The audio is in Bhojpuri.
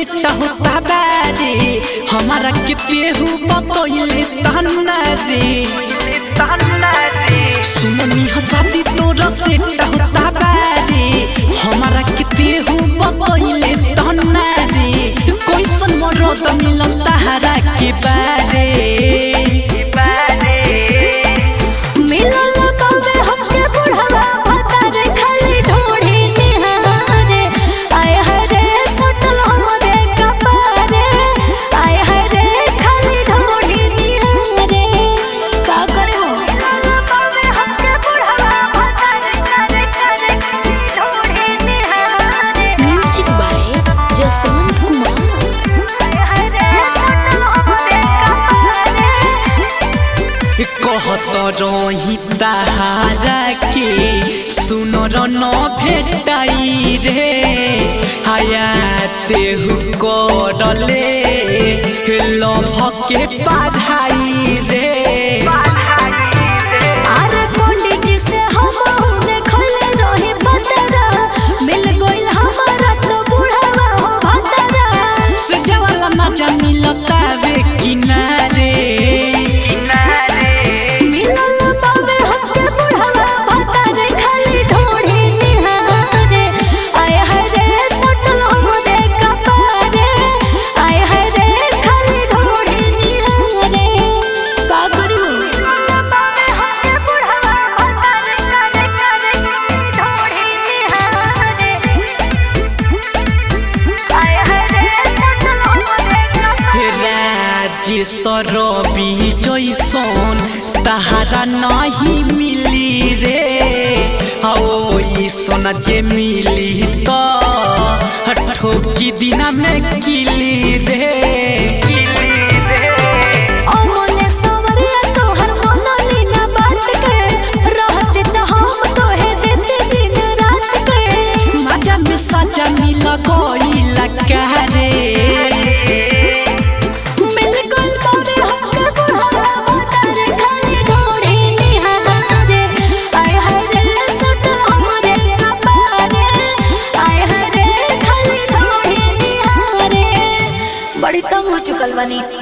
सेट होता बारे हमारा के पेहू बतोइले तन्ना रे सुननी हसाती तोरा सेट होता बारे हमारा के पेहू बतोइले तन्ना रे कैसन मरद मिलल तहरा के बारे मिलल बाबे हमके बुढ़वा भतारे खाली ढोढ़ी निहारे आय हरे सटल हमरे कपारे आय हरे खाली ढोढ़ी निहारे का करे हो बाबे हमके बुढ़वा भतारे खाली खाली ढोढ़ी निहारे म्यूजिक बाय जसवंत कुमार आय हरे सटल हमरे कपारे कहत रही ताहारा के सुनर न भेटाई रे हयाते करले लभ के पढ़ाई रे अरे पंडित जी से हम देखले रही बतरा मिल गइल हमारा तो बुढ़ावा हो भतरा से जवाला मजा मिलता वे किनारे मिलल बाबे हमके बुढ़ावा भतरे खाली ढोढ़ी निहारे आय हरे सटल हमरे कपारे आय हरे खाली ढोढ़ी निहारे का करी हो बाबे हमके बुढ़ावा भतरे खाली खाली ढोढ़ी निहारे आय हरे सटल हमरे कपारे राजेश्वर रवि जैसन तहारा नहीं मिली रे आओ ई सोना जे मिली तो ठोकी दिना में किली रे अमने सवरिया तोहर मननी ना बात के रहते तो हम तोहे देते दिन रात के मजा में सजा मिल गइला कारे मिल गइल बाबे हमके बुढ़ावा बतारे खाली ढोढ़ी निहारे आय हाय रे सटल हमरे कपारे आय हाय रे खाली ढोढ़ी निहारे बड़ी तंग हो चुकल बानी